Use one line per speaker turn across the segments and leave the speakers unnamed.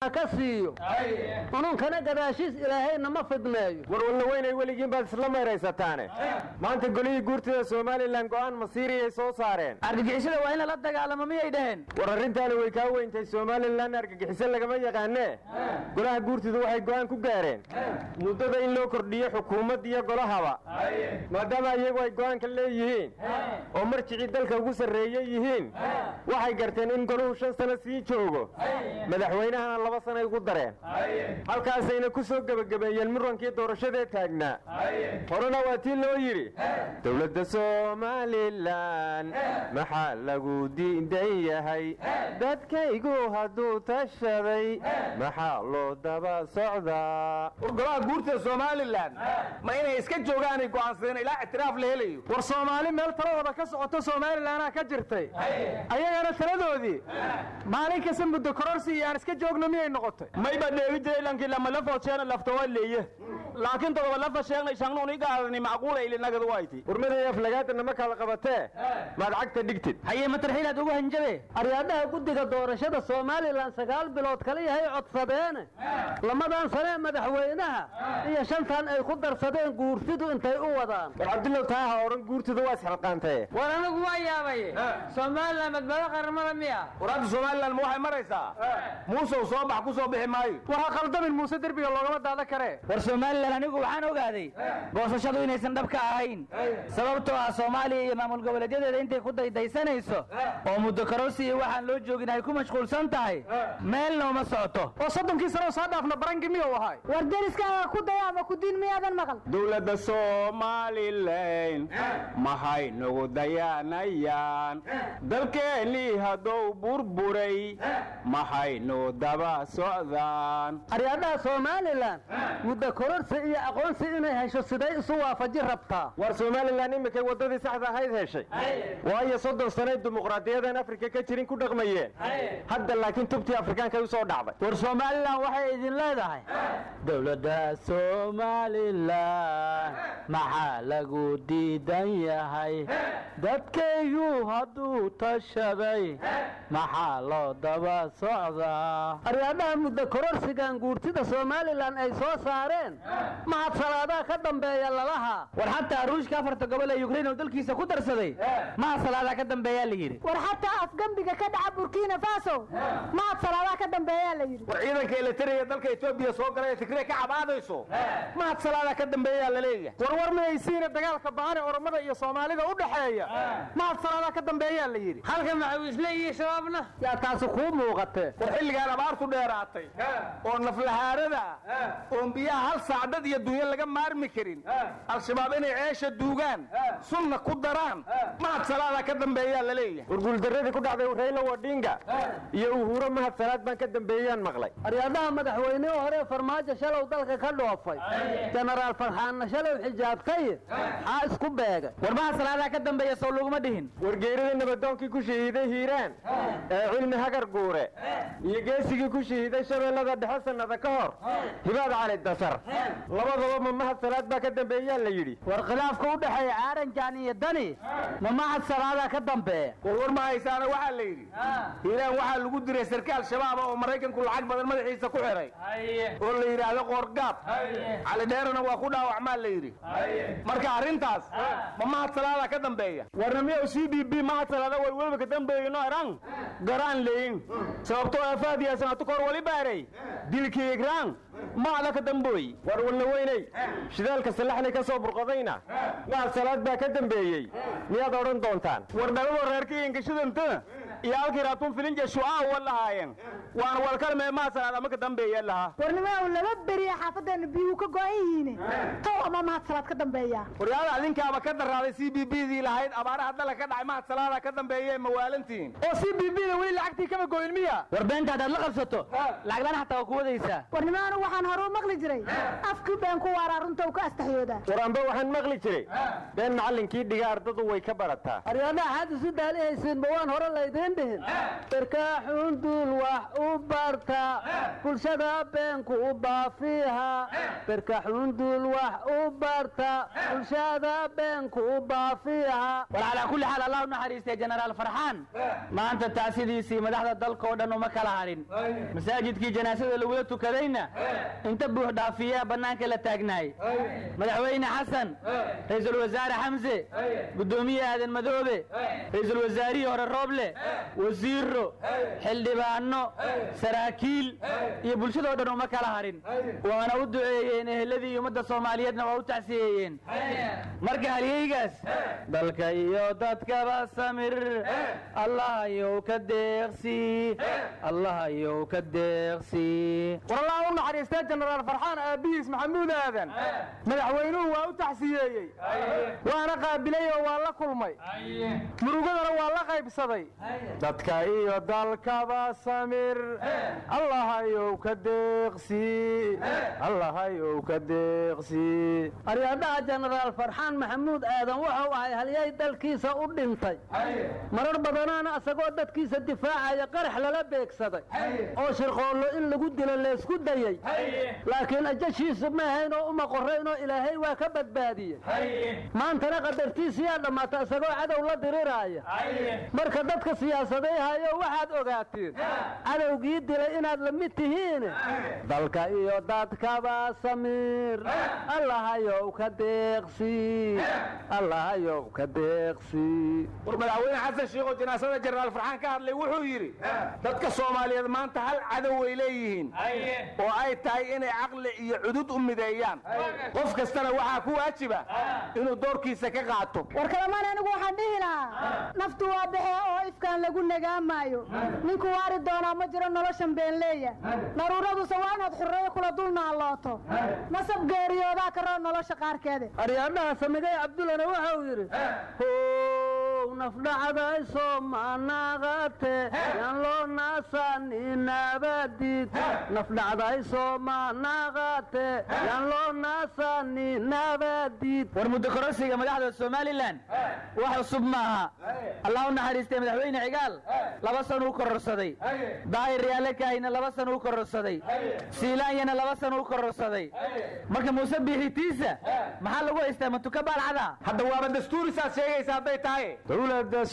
ka siiyo ununkana gadaashiis ilaahayna ma fidneeyo
warwalna weynay weligiin baad isla mayraysataane maanta golihii guurtida somalilan go'aan masiiriyay soo saareen
argagixisada waa in lala dagaalamo miyay dhaheen
war arrintaani way kaa weyntay somalilan argagixiso lagama yaqaanee golaha guurtidu waxay go'aan ku gaareen muddada in loo kordhiyo xukuumad iyo golahaba maadaama iyagu ay go'aanka leeyihiin oo marjicii dalka ugu sarreeye yihiin waxay garteen in goluhu shan sano sii joogo madaxweynahana laba sanay ugu dareen halkaasayna ku soo gebagabeeyeen murankii doorashadee taagnaa horena waa tii loo yidhi dowladda somalilan maxaa lagu diidan yahay dadkaygu hadduu tashaday maxaa loo daba socdaa
war golaha guurtida somalilan ma inay iska joogaanay go'aansadeen ilaa ictiraaf la helayo
war soomaali meel taladooda ka socoto somalilanaa ka jirtay ayagana taladoodii maalin kasta muddo kororsi iyo aan iska joogno miyay noqotay
mayba dheegi jiray lankii lama la foosheena laftawa leeye laakiin todoba la fasheegnay shannuuni gaadani macquula ilinagadu wayti
warmaday aflagaadana ma kala qabatee maad cagta dhigtid
hayee matarxiilaad ugu hanjabe
aryaadhaha guddiga doorashada somalilan sagaal bilood kala yahay codsadeene lamadan sanee madaxweynaha iyo shantan ay ku darsadeen guurtidu intay u wadaan
war cabdillow taaha odhan guurtidu waa isxilqaantaye
war anigu waa yaabaye somalilan badbaado qaramada miya
war hadda somalilan ma waxay maraysaa muusow soo bax ku soo bixi maayo
war ha qaldamin muuse derbiga loogama daada karee
war somalilan anigu waxaan ogaaday goosashadu inaysan dhab ka ahayn sababtoo ah soomaaliya iyo maamul goboleedyadeeda intay ku daydaysanayso oo muddo kororsi iyo waxaan loo joogin ay ku mashquulsan tahay meelna uma socoto
oo soddonkii sano soo dhaafna barangi miyuu ahay
war deriskaaga ku daya ama ku diin miyaadan maqal
dowladda somalilan maxay nagu dayaanayaan dalkeennii hadduu burburay maxaynu daba socdaan
aryaadhaha somalilan muddo kororsi iyo aqoonsi inay hesho siday isu waafaji rabtaa
war somalilan iminkay waddadii saxda ahayd heshay waayo soddon sanay dimuqraadiyadan afrika ka jirin ku dhaqmayeen hadda laakiin tubtii afrikaankay u soo dhacday
war somalilan waxay idin leedahay dowladda somalilan maxaa lagu diidan yahay dadkaygu hadduu tashaday maxaa loo daba socdaa
aryaadhaha muddo kororsigan guurtida somalilan ay soo saareen mahad salaadaha ka dambeeya lalahaa
war xataa ruushka afarta gobol ee yukrain oo dalkiisa ku darsaday mahad salaadaa ka dambeeyaa la yidhi
war xataa afgembiga ka dhaca burkina faso mahad salaadaa ka dambeeyaa la yidhi
war ciidanka eleteriya dalka etoobiya soo galay ee tigre ka cabaadayso mahad salaadaa ka dambeeyaa la leeyahay
war war mayaysiina dagaalka baane oromada iyo soomaalida u dhaxeeya mahad salaadaa ka dambeeyaa la yidhi
halka maxawiisle iyo shabaabna
yaa taasi kuu muuqatee
war xilligaan abaartu dheeraatay oo naflahaarada oon biyaha hal saacdad iyo dunya laga maarmi karin al-shabaab inay ceesha duugaan sunna ku daraan mahad salaadaa ka dambeeyaa la leeyahay
war guuldarradii ku dhacday rayla wadhinga iyo uhuuro mahad salaad baan ka dambeeyaan maqlay
aryaadhaha madaxweynihii hore farmaajo shalow dalka ka dhoofay jenaraal farxaanna shalow xijaabtay xaa isku beegay
war mahad salaadaa ka dambeeya sow laguma dhihin
wargeeridii nabadoonkii ku shahiiday hiiraan ee cilmi hagar guure iyo geesigii ku shahiiday shabeellada dhexe sannada ka hor hibaad cali dasar labadaba ma mahad salaad baa ka dambeeyaa la yidhi
war khilaafka u dhexeeya caaranjaan iyo dani ma mahad salaadaa ka dambeeya
war war ma haysaana waxaa la yidhi hiiraan waxaa lagu diray sarkaal shabaaba oo maraykanku lacag badan madaxiisa ku xiray oo la yidhaahdo qoorgaab cali dheerana waa ku dhaawacmaa la yidhi marka arrintaas ma mahad salaadaa ka dambeeya warna miya c b b mahad salaada way weliba ka dambeeyino eran garaan leyin sababtoo afaadiya sanatu kor wali baaray dilkii igraan maada ka dambooy
war walna weynay shidaalka salaxlay ka soo burqadayna mahad salaad baa ka dambeeyey miyaad odhan doontaan
war dhalado reerkii ingashidanta iyo halkii raatun filinja shucaa wa lahaayeen waana walkalmee mahad salaad ama ka dambeeya lahaa
warnimaa laba beriya xaafadeena biyuhu ka go-an yihiin tow ama mahad salaad ka dambeeya
waryaada adinkaaba ka daraaday c b b dii lahayd abaaraha dala ka dhacay mahad salaada ka dambeeye mawaalantiin
oo c b b da weli lacagtii kama goyn miya
war beenta haddaad la qabsato lacaglaan xataa waa ku wadaysaa
warnimaa anu waxaan hore u maqli jiray afkii been ku waaraa runta uu ka astaxyoodaa
waraanba waxaan maqli jiray been macallinkii dhiga ardadu way ka barataa
aryaadhaha xaad isu daalihaysiin ma waan hore laydiin idiin dhihin berkaaxunduul wax u barta bulshada beenku u baafiiha berkaxunduul wax u barta bulshada beenku u baafiiha
war calaa kulli xaal allah u naxariistay jenaraal farxaan maanta taasidiisii madaxda dalka oo dhan uma kala harin masaajidkii janaasada lagula tukadayna inta buux dhaafiyaa bannaanka la taagnaay madaxweyne xasan ra'iisul wasaare xamse guddoomiye aadan madoobe ra'iisul wasaarihii hore rooble wasiiro xildhibaano saraakiil iyo bulshadoo dhan uma kala harin waana u duceeyeen eheladii ummadda soomaaliyeedna waa u tacsiyeeyeen marka halyeygaas dalka iyo dadkaba samir allahayow ka deeqsi allahayow ka deeqsi
war allah u naxariistee jenaraal farxaan aabbihiis maxamuud aadan madaxweynuhu waa u taxsiyeeyey waana qaabilay oo waa la kulmay murugadana waa la qaybsaday dadka iyo dalkaba samir allahayow ka deeqsi allahayow ka deeqsi
aryaadhaha jenaraal farxaan maxamuud aadan wuxuu ahay halyay dalkiisa u dhintay marar badanaana isagoo dadkiisa difaacaya qarax lala beegsaday oo shirqoollo in lagu dilo leesku dayey laakiin ajashiisu ma ahayn oo uma qoraynoo ilaahay waa ka badbaadiyey maantana qadartiisiyaa dhammaata isagoo cadow la diriraaya marka dadka siyaasadayhayo waxaad ogaatiin cadowgii dilay inaad la mid tihiin dalka iyo dadkaba samiir allahayow ka deeqsi allahayow ka deeqsi
war madaxweyne xasan sheikoo janaasada jenaraal farxaan ka hadlay wuxuu yidhi dadka soomaaliyeed maanta hal cadow way leeyihiin oo ay tahay inay caqli iyo cudud u mideeyaan qof kastana waxaa ku waajiba inuu doorkiisa ka qaato
war kalamaan anigu waxaan dhihi lahaa naftu waa baxee oo ifkaan lagu nagaamaayo ninku waari doonaa ma jiro noloshan beenleeya daruuraduse waa inaad xurreeyo kula dul naallooto nasab geeriyoodaa karoo nolosha qaarkeeda
aryaadhaha samigay cabdullana wuxuu yidhi how nafdhacdayso manaqate yaan loo naasaninabadid nafdhacdayso manaqate yaan loo naasaninabadid
war muddo kororsiga madaxda somalilan wax cusub maaha allah u naxariistay madaxweyne cigaal laba san uu kororsaday daahir yaale kaahina laba san uu kororsaday siilaanyana laba san uu kororsaday marka muuse biixitiisa maxaa lagu haystaa matuka baalcada
hadda waaba dastuuri saad sheegaysa hadday tahay
dowladda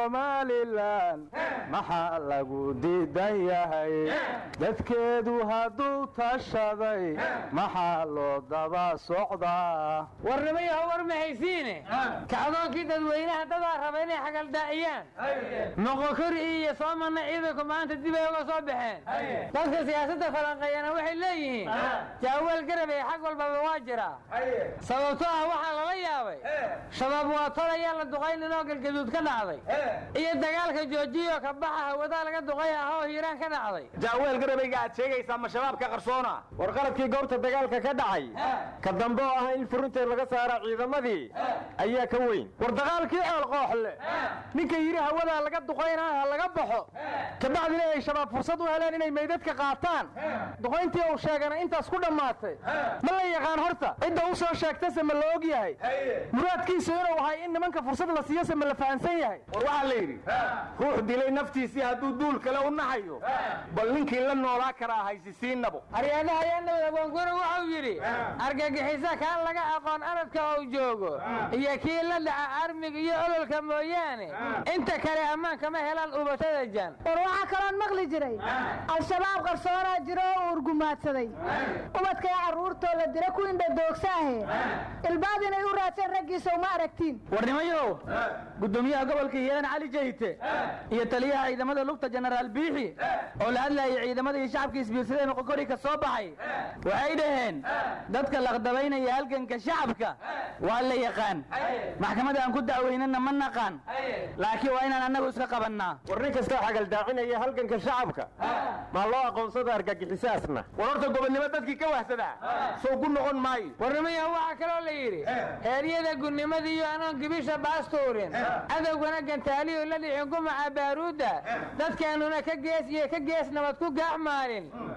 somalilan maxaa lagu diidan yahay dadkeedu hadduu tashaday maxaa loo daba socdaa
warnimayaho war ma haysiine kacdoonkii dadweynaha dadaa raba inay xagaldaa'iyaan moqokori iyo soomana ciidanku maanta dib ay uga soo baxeen dadka siyaasadda falanqeeyana waxay leeyihiin jaaweel garabey xag walbaba waa jiraa sababtoo ah waxaa lala yaabay shabaab waa tolayaa la duqayninoo galgaduud ka dhacday iyo dagaalka joojiyo ka baxa hawadaa laga duqay ah oo hiiraan ka dhacday
jaaweel garabayga aad sheegaysaa ma shabaabka qarsoona
war qaladkii goobta dagaalka ka dhacay ka dambe oo ah in furinteed laga saara ciidamadii ayaa ka weyn war dagaalkii ceelqooxle ninka yidhi hawadaa laga duqaynaa ha laga baxo kabacdina ay shabaab fursad u heleen inay meydadka qaataan duqayntii uu sheegana intaas ku dhammaatay ma la yaqaan horta cidda u soo sheegtase ma la og yahay muraadkiisu inuu ahay in nimanka fursad la siiyose ma la fahansan yahay
war waxaa la yidhi ruux dilay naftiisii hadduu duul kale u naxayo bal ninkii la noolaa karaa haysisiinabo
aryaadaha yaandhowda goongoro wuxuu yidhi argagixisa kaan laga aqoon aradka uu joogo iyo kii la dhaca armiga iyo ololka mooyaane inta kale ammaan kama helaan ubatada jan
war waxaa kaloon maqli jiray al-shabaab qarsoonaa jiro oo urgumaadsaday ubadkay carruurtoo la dira ku indhadoogsaahe ilbaad inay u raadsan raggiisa uma aragtiin
warnimayow guddoomiyaha gobolka hiiraan cali jayte iyo taliyaha ciidamada lugta jenaraal biixi oo la hadlayay ciidamada iyo shacabka isbiirsadeen qokori ka soo baxay waxay dhaheen dadka laqdabaynaya halganka shacabka waa la yaqaan maxkamadda aan ku dacweynana ma naqaan laakiin waa inaan annagu iska qabannaa
war nin kastoo xagaldaacinaya halganka shacabka maa loo aqoonsada argagixisaasna
war horta gobonnimo dadkii ka wahsadaa sow ku noqon maayo
warnimayaha waxaa kaloo la yidhi heeryada gunnimadiiyo anoon gibisha baastuurin cadowgana gantaaliyo la dhicin gumaca baaruudda dadkeennuna ka gees iyo ka gees nabad ku gaax maalin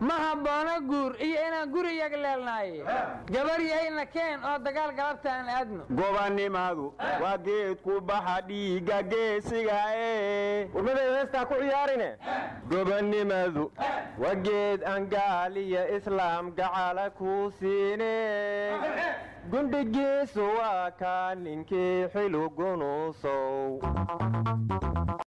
ma habboona guur iyo inaan guri yagleelnaaye gabar yahayna keen oo dagaal galabta aan aadno
gobannimadu waa geedku baxa dhiigga geesiga ee warmaday heestaa ku ciyaarine gobannimadu waa geed aan gaal iyo islaam gacala ku siine gundhigiisu waa kaa ninkii xilugunuusow